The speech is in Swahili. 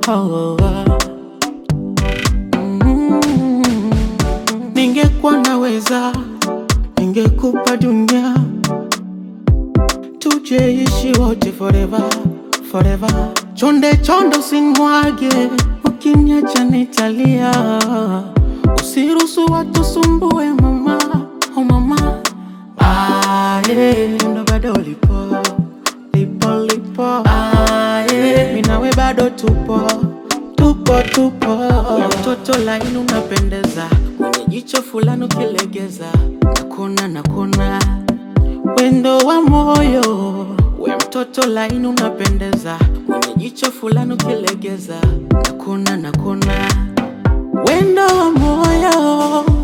oh, oh. Mm. Ningekuwa naweza, ningekupa dunia, tujeishi wote forever, forever. Chonde chonde usinimwage, ukiniacha nitalia. Usiruhusu watu sumbue mama, oh mama. Ah, yeah. Ndo bado lipo, lipo, lipo. Ah, yeah. Mimi nawe bado tupo, tupo, tupo. Ya mtoto laini unapendeza, mwenye jicho fulani ukilegeza, nakuna nakuna wendo wa moyo. We mtoto laini unapendeza, mwenye jicho fulani ukilegeza, nakuna nakuna wendo wa moyo